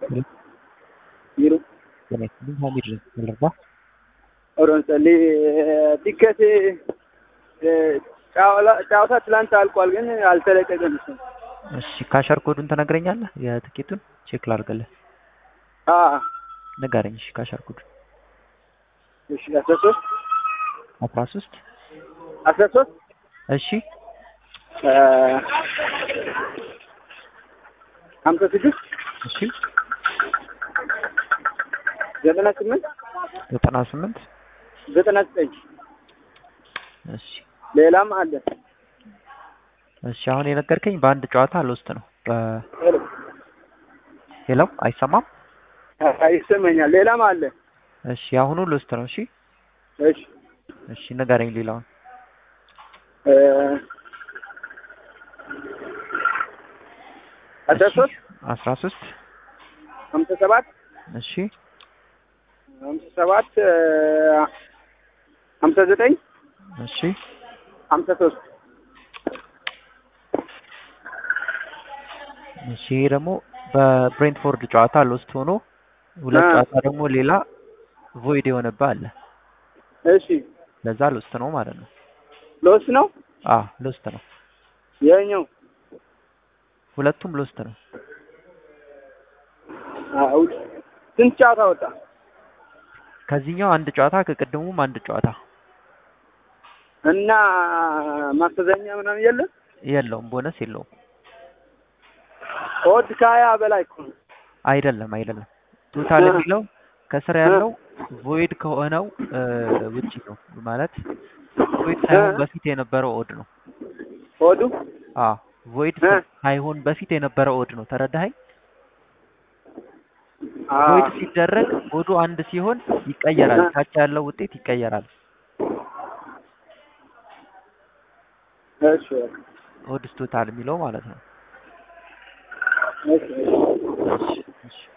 Jiru. Connection ሀሚድ ልርዳ ኦሮንሰሌ ቲኬት ጨዋታ ትላንት አልቋል፣ ግን አልተለቀቀም። እሱ እሺ ካሸር ኮዱን ትነግረኛለህ? የትኬቱን ቼክ ላድርግልህ። አ ንገረኝ። እሺ ካሸር ኮዱን እሺ አስራ ሶስት አስራ ሶስት አስራ ሶስት እሺ ሀምሳ ስድስት እሺ ዘጠና ስምንት ዘጠና ስምንት ዘጠና ዘጠኝ እሺ ሌላም አለ። እሺ አሁን የነገርከኝ በአንድ ጨዋታ ሎስት ነው። ሄሎ ሄሎ አይሰማም? ይሰማኛል። ሌላም አለ። እሺ አሁኑ ሎስት ነው። እሺ እሺ እሺ ንገረኝ ሌላውን። እ አስራ ሶስት አስራ ሶስት ሀምሳ ሰባት እሺ ሀምሳ ሰባት ሀምሳ ዘጠኝ እሺ ሀምሳ ሶስት እሺ ይሄ ደግሞ በብሬንትፎርድ ጨዋታ ሎስት ሆኖ ሁለት አ። ጨዋታ ደግሞ ሌላ ቮይድ የሆነብህ አለ። እሺ ለዛ ሎስት ነው ማለት ነው። ሎስ ነው አ ሎስት ነው። የኛው ሁለቱም ሎስት ነው። አው ስንት ጨዋታ ወጣ? ከዚህኛው አንድ ጨዋታ ከቅድሙም አንድ ጨዋታ እና ማስተዛኛ ምናምን የለም። የለውም፣ ቦነስ የለውም። ኦድ ከሀያ በላይ እኮ ነው። አይደለም አይደለም። ቶታል አ። የሚለው ከስር ያለው ቮይድ ከሆነው እ, ውጪ ነው ማለት ቮይድ ሳይሆን አ። በፊት የነበረው ኦድ ነው። ኦዱ አ ቮይድ አ። ሳይሆን በፊት የነበረው ኦድ ነው። ተረዳኸኝ? አ ቮይድ ሲደረግ ኦዱ አንድ ሲሆን ይቀየራል። አ። ታች ያለው ውጤት ይቀየራል። እሺ ኦድስ ቶታል የሚለው ማለት ነው። እሺ እሺ እሺ